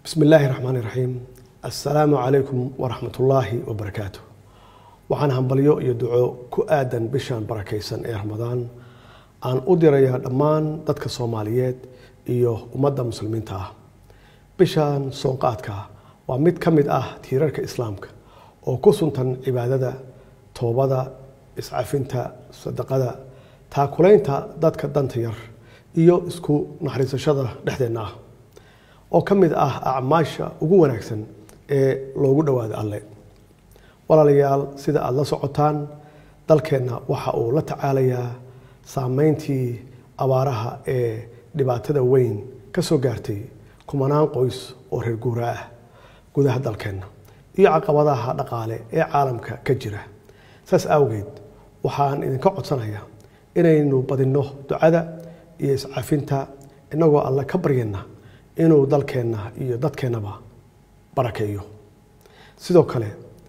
bismi illaahi raxmaani raxiim assalaamu calaykum waraxmatullaahi wabarakaatu waxaan hambalyo iyo duco ku aadan bishan barakaysan ee ramadaan aan u dirayaa dhammaan dadka soomaaliyeed iyo ummadda muslimiinta ah bishan soonqaadka waa mid ka mid ah tiirarka islaamka oo ku suntan cibaadada toobada iscafinta sadaqada taakulaynta dadka danta yar iyo isku naxariisashada dhexdeenna ah oo ka mid ah acmaasha ugu wanaagsan ee loogu dhowaado alle walaalayaal sida aada la socotaan dalkeenna waxa uu la tacaalayaa saameyntii abaaraha ee dhibaatada weyn ka soo gaartay kumanaan qoys oo reer guura ah gudaha dalkeenna iyo caqabadaha dhaqaale ee caalamka ka jira saas awgeed waxaan idinka codsanayaa inaynu badinno ducada iyo iscafinta innagoo alle ka baryana inuu dalkeenna iyo dadkeennaba barakeeyo sidoo kale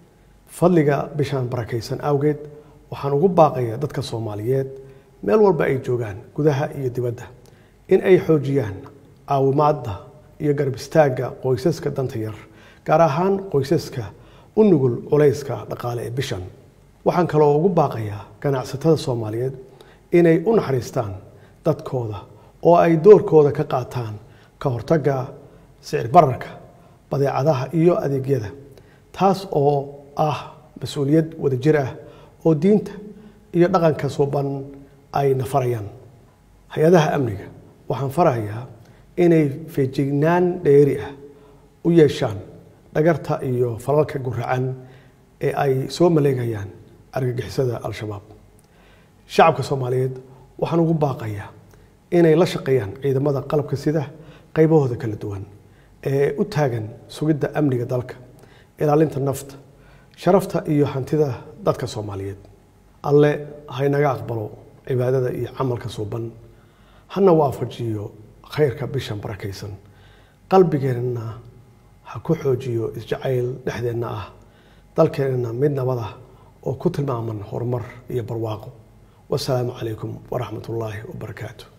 fadliga bishaan barakaysan awgeed waxaan ugu baaqayaa dadka soomaaliyeed meel walba ay joogaan gudaha iyo dibadda in ay xoojiyaan caawimaadda iyo garab istaagga qoysaska danta yar gaar ahaan qoysaska u nugul culayska dhaqaale ee bishan waxaan kaloo ugu baaqayaa ganacsatada soomaaliyeed inay u naxariistaan dadkooda oo ay doorkooda ka qaataan ka hortagga sicir bararka badeecadaha iyo adeegyada taas oo ah mas-uuliyad wadajir ah oo diinta iyo dhaqanka suuban ay nafarayaan hay-adaha amniga waxaan farayaa inay feejignaan dheeri ah u yeeshaan dhagarta iyo falalka guracan ee ay soo maleegayaan argagixisada al-shabaab shacabka soomaaliyeed waxaan ugu baaqayaa inay la shaqeeyaan ciidamada qalabka sida qaybahooda kala duwan ee u taagan sugidda amniga dalka ilaalinta nafta sharafta iyo hantida dadka soomaaliyeed alle haynaga aqbalo cibaadada iyo camalka suuban hana waafajiyo khayrka bishan barakaysan qalbigeenna ha ku xoojiyo isjacayl dhexdeenna ah dalkeenna mid nabad ah oo ku tilmaaman horumar iyo barwaaqo wasalaamu calaykum waraxmat ullaahi wabarakaatu